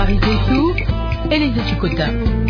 Habari zetu Elise Chikota.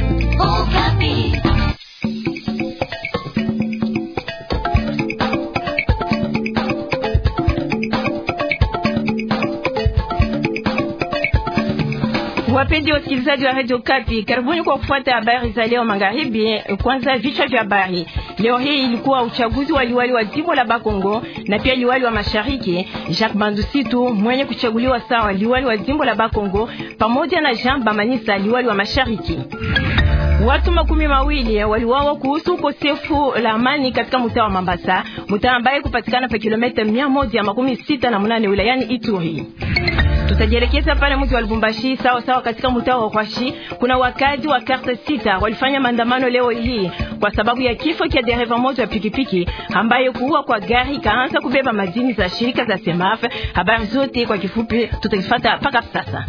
Wapenzi wasikilizaji wa Radio Kapi, karibuni kwa kufuata habari za leo magharibi. Kwanza vichwa vya habari leo hii ilikuwa uchaguzi wa liwali wa jimbo la Bakongo na pia liwali wa mashariki. Jacques Bandusitu mwenye kuchaguliwa sawa liwali wa jimbo la Bakongo pamoja na Jean Bamanisa liwali wa mashariki. Watu makumi mawili waliwawa kuhusu ukosefu la amani katika mtaa wa Mambasa, mtaa ambaye kupatikana pa kilomita mia moja makumi sita na munane wilayani Ituri. Tutajielekeza pale mji wa Lubumbashi sawa sawa katika mtaa wa Kwashi. Kuna wakazi wa karta sita walifanya maandamano leo hii kwa sababu ya kifo cha dereva mmoja wa pikipiki ambaye kuua kwa gari kaanza kubeba madini za shirika za Semaf. Habari zote kwa kifupi tutazifuata mpaka sasa.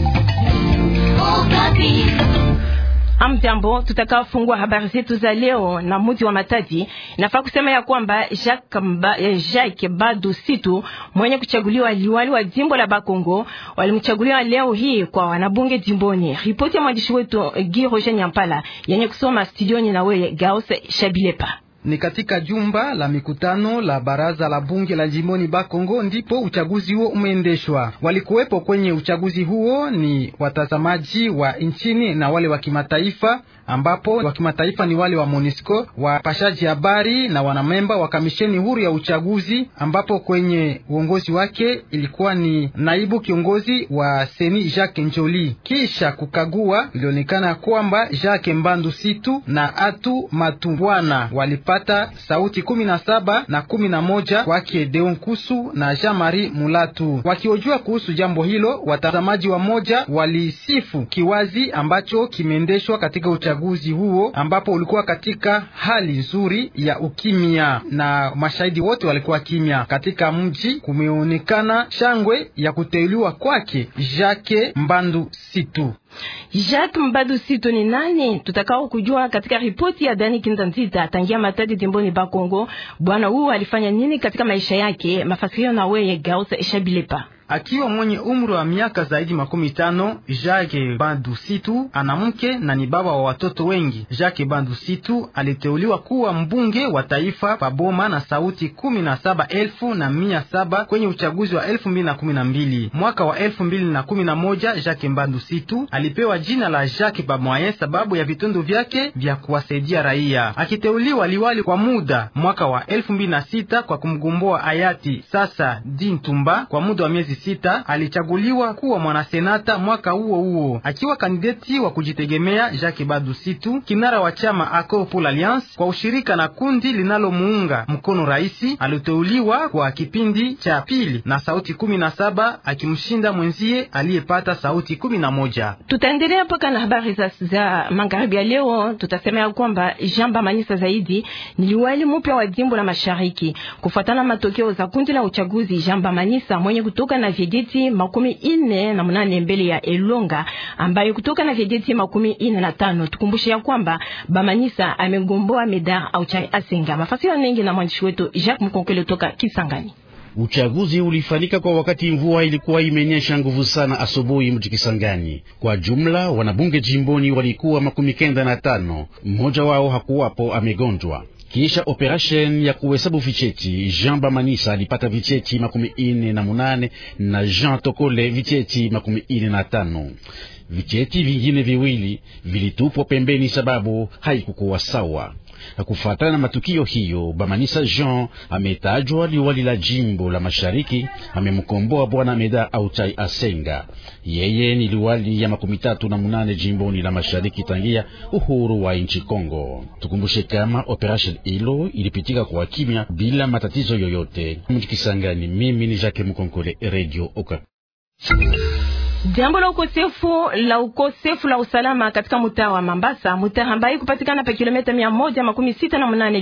Amjambo, tutakaofungua habari zetu za leo na mji wa Matadi. Nafaa kusema ya kwamba Jacques, Mba, Jacques Badu Situ mwenye kuchaguliwa liwali wa jimbo la Bakongo walimchaguliwa leo hii kwa wanabunge jimboni. Ripoti ya mwandishi wetu Guy Roger Nyampala yenye kusoma studioni na wewe Gaos Shabilepa. Ni katika jumba la mikutano la baraza la bunge la jimboni Bakongo ndipo uchaguzi huo umeendeshwa. Walikuwepo kwenye uchaguzi huo ni watazamaji wa nchini na wale wa kimataifa, ambapo wa kimataifa ni wale wa MONUSCO, wapashaji habari na wanamemba wa kamisheni huru ya uchaguzi, ambapo kwenye uongozi wake ilikuwa ni naibu kiongozi wa Seni Jacques Njoli. Kisha kukagua, ilionekana kwamba Jacques Mbandu Situ na Atu Matumbwana walipata sauti kumi na saba na kumi na moja kwake Deon Kusu na Jean Marie Mulatu. Wakiojua kuhusu jambo hilo, watazamaji wa moja walisifu kiwazi ambacho kimeendeshwa katika uchaguzi huo, ambapo ulikuwa katika hali nzuri ya ukimya na mashahidi wote walikuwa kimya. Katika mji kumeonekana shangwe ya kuteuliwa kwake Jacques Mbandu Situ. Jacques Mbadu Sito ni nani? Tutakao kujua katika ripoti ya Dani Kinzanzita tangia Matadi jimboni Bakongo. Bwana huyu alifanya nini katika maisha yake? Mafasirio na wewe Gausa Eshabilepa. Akiwa mwenye umri wa miaka zaidi makumi tano, Jacques Bandu Situ ana mke na ni baba wa watoto wengi. Jacques Bandu Situ aliteuliwa kuwa mbunge wa taifa paboma na sauti kumi na saba elfu na mia saba kwenye uchaguzi wa elfu mbili na kumi na mbili. Mwaka wa elfu mbili na kumi na moja Jacques Bandu Situ alipewa jina la Jacques Bamoyen sababu ya vitendo vyake vya kuwasaidia raia. Akiteuliwa liwali kwa muda mwaka wa elfu mbili na sita kwa kumgomboa hayati sasa Dintumba kwa muda wa miezi sita alichaguliwa kuwa mwanasenata mwaka huo huo, akiwa kandideti wa kujitegemea. Jacques Badu Situ, kinara wa chama Accord pour l'Alliance kwa ushirika na kundi linalomuunga mkono raisi, aliteuliwa kwa kipindi cha pili na sauti kumi na saba akimshinda mwenzie aliyepata sauti kumi na moja. Tutaendelea mpaka na habari za, za magharibi ya leo. Tutasema ya kwamba Jean Bamanisa zaidi ni liwali mpya wa jimbo la mashariki kufuatana matokeo za kundi la uchaguzi. Jean Bamanisa mwenye kutoka na vijiji makumi ine na munane mbele ya Elonga ambayo kutoka na vijiji makumi ine na tano. Tukumbushe ya kwamba Bamanisa amegomboa Medar au Chai Asenga. Mafasiri mengi na mwandishi wetu Jacques Mkonkele toka Kisangani. Uchaguzi ulifanyika kwa wakati mvua ilikuwa imenyesha nguvu sana asubuhi mji Kisangani. Kwa jumla wanabunge jimboni walikuwa makumi kenda na tano, mmoja wao hakuwapo amegonjwa. Kisha operation ya kuhesabu vicheti, Jean Bamanisa alipata vicheti makumi ine na munane na Jean Tokole vicheti makumi ine na tano. Vicheti vingine viwili vilitupwa pembeni sababu haikukuwa sawa. Kufuatana na matukio hiyo, Bamanisa Jean ametajwa liwali la jimbo la mashariki, amemkomboa bwana Meda Autai Asenga. Yeye ni liwali ya makumi tatu na munane jimboni la mashariki tangia uhuru wa nchi Kongo. Tukumbushe kama operation hilo ilipitika kwa kimya bila matatizo yoyote. Mjikisangani, mimi ni Jacques Mkonkole, Radio Oka. Jambo la ukosefu la ukosefu la usalama katika mtaa wa Mambasa, mtaa ambaye kupatikana pa kilomita mia moja makumi sita na munane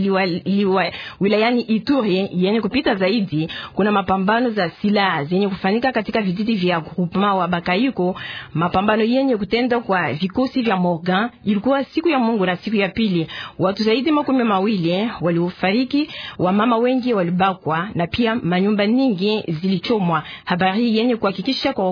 wilayani Ituri yenye kupita zaidi. Kuna mapambano za silaha zenye kufanyika katika vijiji vya groupement wa Bakayiko, mapambano yenye kutenda kwa vikosi vya Morgan. Ilikuwa siku ya Mungu na siku ya pili, watu zaidi makumi mawili waliofariki, wamama wengi walibakwa na pia manyumba nyingi zilichomwa. Habari yenye kuhakikisha kwa wakuviongozi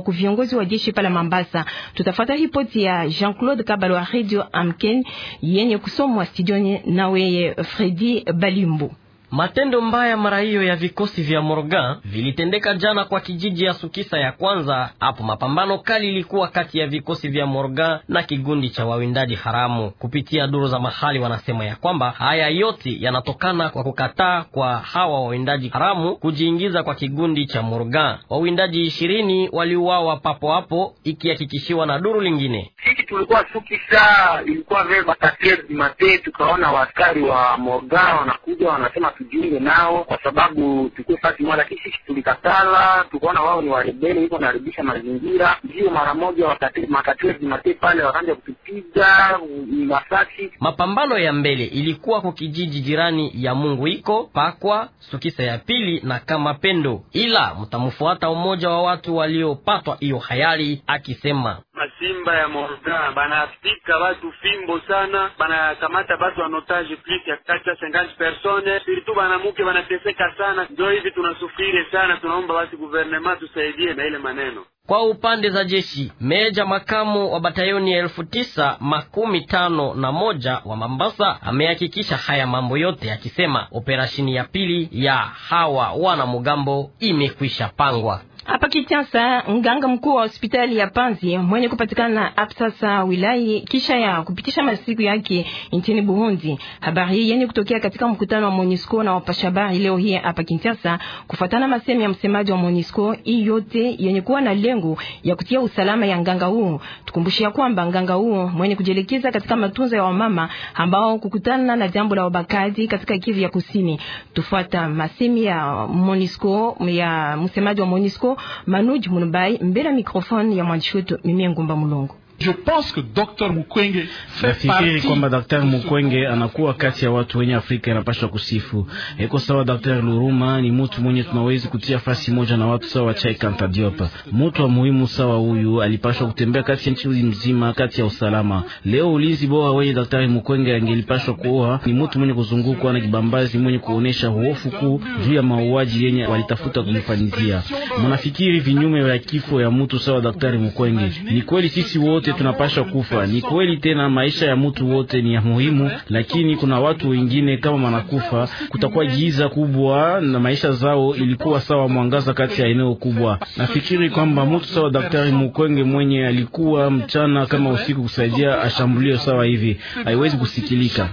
kiongozi wa jeshi pala Mambasa. Tutafuata ripoti ya Jean-Claude Kabalo wa Radio Amken yenye kusomwa studioni nawe Fredi Balimbu. Matendo mbaya mara hiyo ya vikosi vya Morgan vilitendeka jana kwa kijiji ya Sukisa ya kwanza. Hapo mapambano kali ilikuwa kati ya vikosi vya Morgan na kigundi cha wawindaji haramu. Kupitia duru za mahali, wanasema ya kwamba haya yote yanatokana kwa kukataa kwa hawa wawindaji haramu kujiingiza kwa kigundi cha Morgan. Wawindaji ishirini waliuawa papo hapo, ikihakikishiwa na duru lingine. Sisi tulikuwa Sukisa, ilikuwa vema mate, tukaona waaskari wa Morgan wanakuja wanasema tujiunge nao kwa sababu tukue fasi moja, lakini sisi tulikatala, tukaona wao ni warebeli, hivyo wanaharibisha mazingira. Ndio mara moja makatmate pale wakaanza kutupiga masasi. Mapambano ya mbele ilikuwa kwa kijiji jirani ya Mungu iko Pakwa, Sukisa ya pili na kama Pendo, ila mtamfuata umoja wa watu waliopatwa hiyo hayari akisema masimba ya Morga banafika batu fimbo sana, banakamata batu wanotaje plus ya kati ya 50 personnes surtout banamuke banateseka sana, ndio hivi tunasufiri sana. Tunaomba basi guvernema tusaidie na ile maneno. Kwa upande za jeshi, meja makamu wa batayoni ya elfu tisa makumi tano na moja wa Mambasa amehakikisha haya mambo yote akisema operashini ya pili ya hawa wana mugambo imekwisha pangwa. Hapa Kinshasa, mganga mkuu wa hospitali ya Panzi mwenye kupatikana na absasa wilai kisha ya kupitisha masiku yake nchini Burundi. Habari hii yenye kutokea katika mkutano wa MONUSCO na wapasha habari leo hii hapa Kinshasa, kufuatana masemi ya msemaji wa MONUSCO, hii yote yenye kuwa na lengo ya kutia usalama ya nganga huu. Tukumbushia kwamba nganga huu mwenye kujielekeza katika matunzo ya wamama ambao kukutana na jambo la wabakaji katika Kivu ya Kusini. Tufuata masemi ya MONUSCO ya msemaji wa MONUSCO Manuj Munubai mbele ya mikrofoni ya mwandishi wetu Mimie Ngumba Mulongo. Nafikiri kwamba Daktari Mukwenge anakuwa kati ya watu wenye Afrika inapashwa kusifu. Eko sawa, Daktari Luruma ni mutu mwenye tunawezi kutia fasi moja na watu sawa Chai Kanta Diop. Mutu wa muhimu sawa huyu alipashwa kutembea kati ya nchi mzima, kati ya usalama. Leo ulinzi bora wenye Daktari Mukwenge angelipashwa kuoa ni mutu mwenye kuzungukwa na kibambazi, mwenye kuonesha hofu kuu juu ya mauaji yenye walitafuta kumfanizia. Mnafikiri vinyume vya kifo ya mutu sawa Daktari Mukwenge? Ni kweli sisi wote tunapasha kufa. Ni kweli tena, maisha ya mtu wote ni ya muhimu, lakini kuna watu wengine kama wanakufa, kutakuwa giza kubwa na maisha zao ilikuwa sawa mwangaza kati ya eneo kubwa. Nafikiri kwamba mtu sawa Daktari Mukwenge mwenye alikuwa mchana kama usiku kusaidia ashambulio sawa hivi haiwezi kusikilika.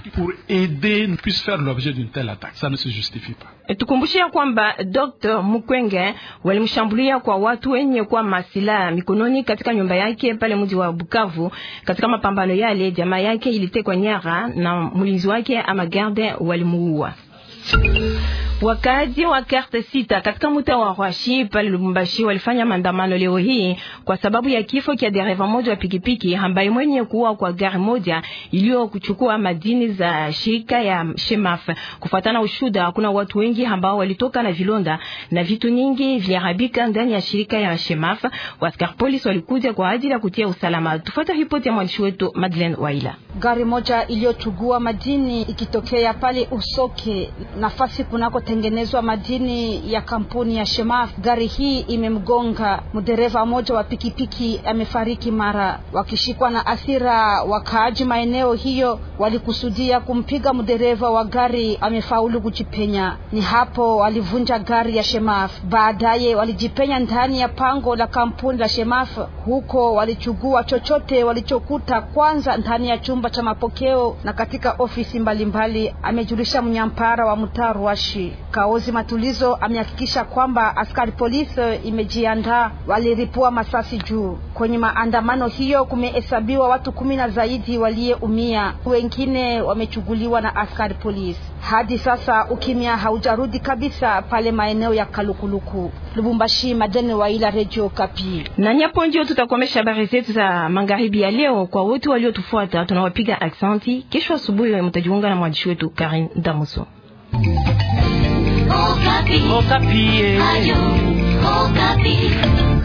Tukumbushia kwamba Dr. Mukwenge walimshambulia kwa watu wenye kwa masilaha mikononi katika nyumba yake pale mji wa Bukavu. Katika mapambano yale, jamaa yake ilitekwa nyara na mlinzi wake ama garde walimuua. Wakazi wa karte sita katika mtaa wa Rwashi pale Lubumbashi walifanya maandamano leo hii kwa sababu ya kifo kia dereva moja wa pikipiki ambaye mwenye kuwa kwa gari moja iliyo kuchukua madini za shirika ya Shemaf. Kufuatana ushuda, kuna watu wengi ambao walitoka na vilonda na vitu nyingi viliharibika ndani ya shirika ya Shemaf. Askari polisi walikuja kwa ajili ya kutia usalama. Tufuata ripoti ya mwandishi wetu Madeleine Waila. Gari moja iliyochugua madini ikitokea pale Usoke nafasi kunako tengenezwa madini ya kampuni ya Shemaf. Gari hii imemgonga mdereva mmoja wa pikipiki, amefariki mara. Wakishikwa na asira, wakaaji maeneo hiyo walikusudia kumpiga mdereva wa gari, amefaulu kujipenya. Ni hapo walivunja gari ya Shemaf. Baadaye walijipenya ndani ya pango la kampuni la Shemaf. Huko walichugua chochote walichokuta, kwanza ndani ya chumba cha mapokeo na katika ofisi mbalimbali mbali, amejulisha mnyampara wa mtaa Rwashi. Kaozi Matulizo amehakikisha kwamba askari polisi imejiandaa, waliripua masasi juu. Kwenye maandamano hiyo kumehesabiwa watu kumi na zaidi waliyeumia, wengine wamechuguliwa na askari polisi. Hadi sasa ukimya haujarudi kabisa pale maeneo ya Kalukuluku. Lubumbashi, Madene Waila, Radio Kapi. Na nyapo ndio tutakomesha habari zetu za magharibi ya leo. Kwa wote waliotufuata tunawapiga aksanti. Kesho asubuhi mtajiunga na mwandishi wetu Karin Damuso. Okapi. Okapi. Ayo, Okapi.